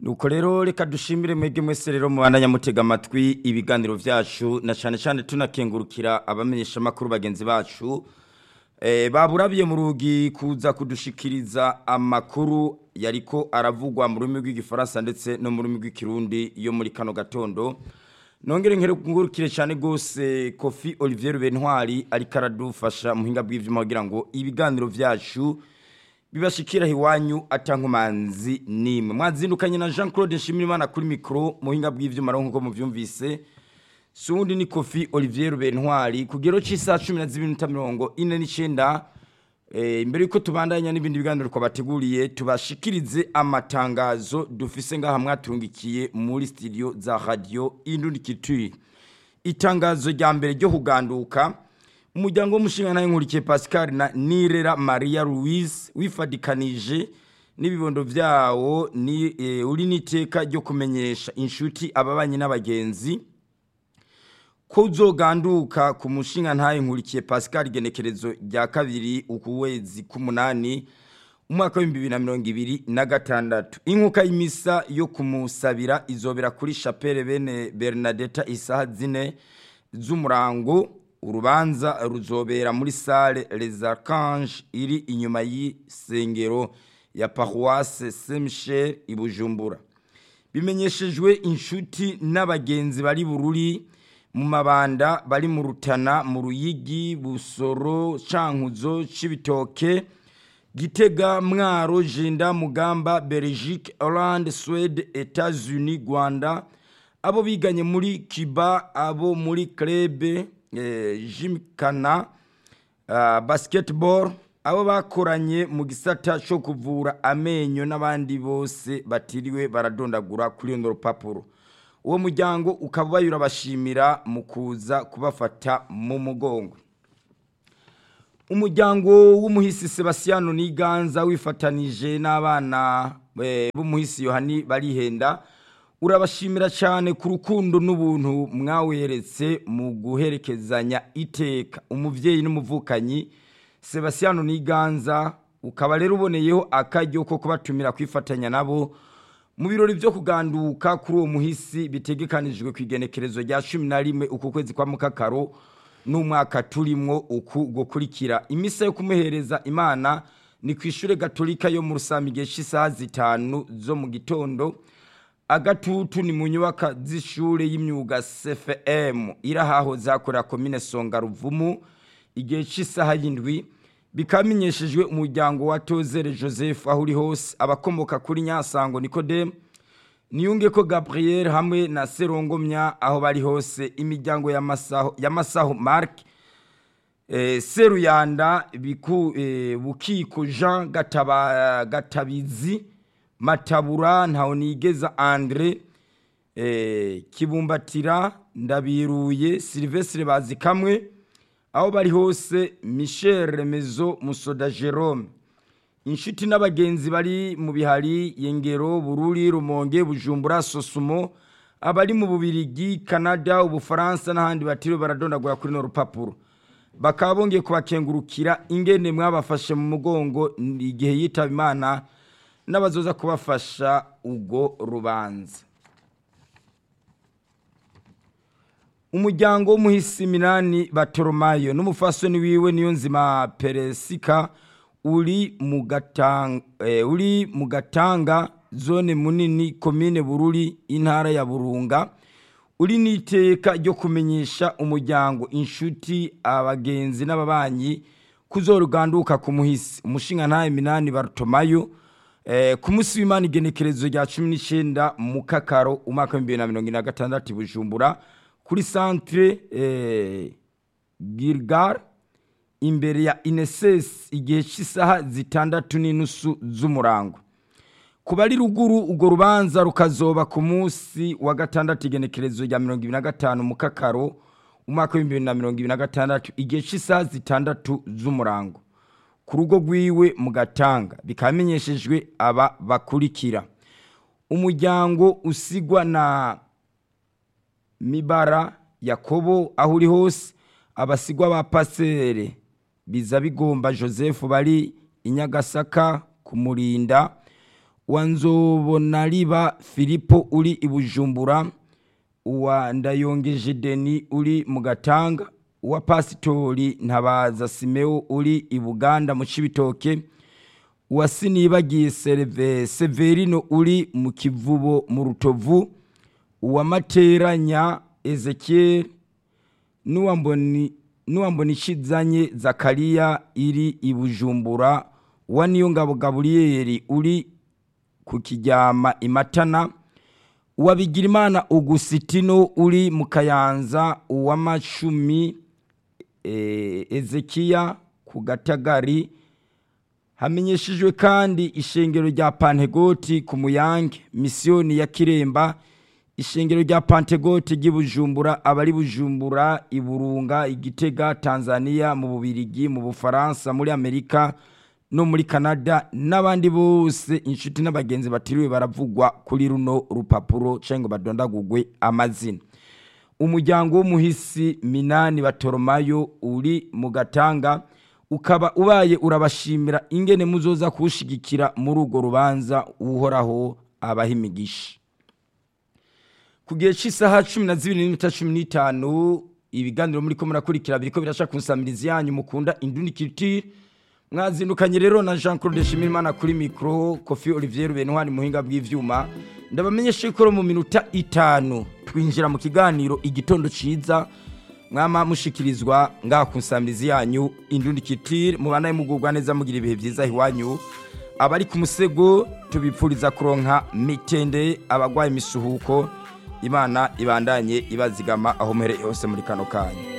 nuko rero reka dushimire mwebwe mwese rero mubandanya mutega amatwi ibiganiro vyacu na cane cane tunakengurukira abamenyesha makuru bagenzi bacu eh baburabiye mu rugi kuza kudushikiriza amakuru yariko aravugwa mu rurimi rw'igifaransa ndetse no mu rurimi rw'ikirundi yo muri kano gatondo nongere nkengurukire cyane gose Kofi Olivier Bentwari ariko aradufasha mu hinga bw'ivyuma kugira ngo ibiganiro vyacu bibashikira hiwanyu atankumanzi nimwe mwazindukanye na Jean Claude Nshimirimana kuri micro mu hinga bw'ivyuma ronko mu vyumvise sundi ni Kofi Olivier Bentwari kugero c'isa 12:49 eh imbere yuko tubandanya n'ibindi biganiro ko bateguriye tubashikirize amatangazo dufise ngaha mwatungikiye muri studio za radio Indundi Kitui itangazo rya mbere ryo kuganduka umuryango w'umushinga nawe nkurikiye Pascal na Nirera Maria Louise wifadikanije n'ibibondo vyawo ni e, uri niteka ryo kumenyesha inshuti ababanyi n'abagenzi ko uzoganduka ku mushinga ntaye nkurikiye Pascal genekerezo rya kabiri ukuwezi k'umunani umwaka w'ibihumbi bibiri na mirongo ibiri na gatandatu inkuka y'imisa yo kumusabira izobera kuri chapelle bene Bernadetta isaha zine z'umurango urubanza ruzobera muri salle Les Archanges iri inyuma y'isengero ya paroisse Saint-Michel i Bujumbura bimenyeshejwe inshuti n'abagenzi bari bururi mu mabanda bari mu rutana mu ruyigi busoro cankuzo cibitoke gitega mwaro jenda mugamba belgique hollande suède etats-unis rwanda abo biganye muri cuba abo muri club eh, jimkana uh, basketball abo bakoranye mu gisata cyo kuvura amenyo n'abandi bose batiriwe baradondagura kuri runo rupapuro uwo muryango ukaba bayura bashimira mu kuza kubafata mu mugongo umuryango w'umuhisi Sebastiano Niganza wifatanije n'abana b'umuhisi Yohani barihenda urabashimira cyane ku rukundo n'ubuntu mwaweretse mu guherekezanya iteka umuvyeyi n'umuvukanyi Sebastiano Niganza ukaba rero uboneyeho akaryo ko kubatumira kwifatanya nabo mu birori byo kuganduka kuri uwo muhisi bitegekanijwe ku igenekerezo rya cumi na rimwe uku kwezi kwa mukakaro n'umwaka turimwo uku gukurikira imisa yo kumuhereza imana ni ku ishure gatolika yo mu rusami igihe cy'isaha zitanu zo mu gitondo agatutu ni mu nyubaka z'ishure y'imyuga cfm irahahoze hakorera komine songa ruvumu igihe cy'isaha y'indwi bikamenyeshejwe umuryango wa tozere joseph aho uri hose abakomoka kuri nyasango nikodemu niyunge ko gabriel hamwe na serongomya aho bari hose imiryango ya masaho mark eh, seruyanda biku, eh, bukiko jean Gataba, gatabizi matabura ntawonigeza andre eh, kibumbatira ndabiruye silvestre bazi kamwe aho bari hose michel remezo musoda jerome inshuti n'abagenzi bari mu bihari yengero bururi rumonge bujumbura sosumo abari mu bubirigi canada ubufaransa n'ahandi batiriwe baradondagura kuri no rupapuro bakaba bongeye kubakengurukira ingene mwabafashe mu mugongo igihe yitaba imana n'abazoza kubafasha ubwo rubanza umuryango w'umuhisi minani batoromayo n'umufasoni wiwe niyo nzima peresika uri mu gatanga eh, uri mu gatanga zone munini komine bururi intara ya burunga uri niteka ryo kumenyesha umuryango inshuti abagenzi n'ababanyi kuzoruganduka ku muhisi umushinga ntaye minani barutomayo eh, ku munsi w'imana igenekerezo rya cumi n'icyenda mu kakaro umwaka w'ibihumbi bibiri na mirongo ine na gatandatu bujumbura kuri centre eh, Gilgal imbere ya Ineses igihe cy'isaha zitandatu n'inusu z'umurango kuba ari ruguru urwo rubanza rukazoba ku munsi wa gatandatu igenekerezo rya mirongo ibiri na gatanu mu kakaro umwaka w'ibihumbi bibiri na mirongo ibiri na gatandatu igihe cy'isaha zitandatu z'umurango ku rugo rwiwe mu gatanga bikamenyeshejwe aba bakurikira umuryango usigwa na mibara yakobo aho uri hose abasigwa ba pasere biza bigomba joseph bari inyagasaka kumurinda uwa nzobonariba filipo uri i bujumbura uwa ndayongeje deni uri mu gatanga uwa pasitori ntabaza simeo uri i buganda mu cibitoke uwa sinibagiye sereve severino uri mu kivubo mu rutovu uwa materanya ezekiel n'uwamboni n'uwambonishizanye zakariya iri i bujumbura uwa niyongabo gaburiyeri uri ku kiryama imatana uwa bigirimana ugusitino uri mu kayanza uw'amacumi eh, ezekiya ku gatagari hamenyeshejwe kandi ishengero rya pantegoti ku muyange misiyoni ya kiremba ishengero rya pantegoti ry'i bujumbura abari bujumbura iburunga igitega tanzania mu bubirigi mu bufaransa muri amerika no muri canada n'abandi bose inshuti n'abagenzi batiriwe baravugwa kuri runo rupapuro cyangwa ngo badondagugwe amazina umuryango w'umuhisi minani batoromayo uri mu gatanga ukaba ubaye urabashimira ingene muzoza kuwushigikira muri urwo rubanza uhoraho abaha imigisha ku gihe cy'isaha cumi na zibiri n'iminota cumi n'itanu ibiganiro muri ko murakurikira biriko birasha ku nsamirizi yanyu mukunda indundi kitire mwazindukanye rero na jean claude shimirimana kuri mikoro kofi olivier benwani muhinga bw'ivyuma ndabamenyesha ko mu minota itanu twinjira mu kiganiro igitondo ciza mwama mushikirizwa ngaha ku nsamirizi yanyu indundi kitire mubanaye mugubwa neza mugira ibihe vyiza iwanyu abari ku musego tubipfuriza kuronka mitende abagwaye imisuhuko imana ibandanye ibazigama aho muhereye hose muri kano kanya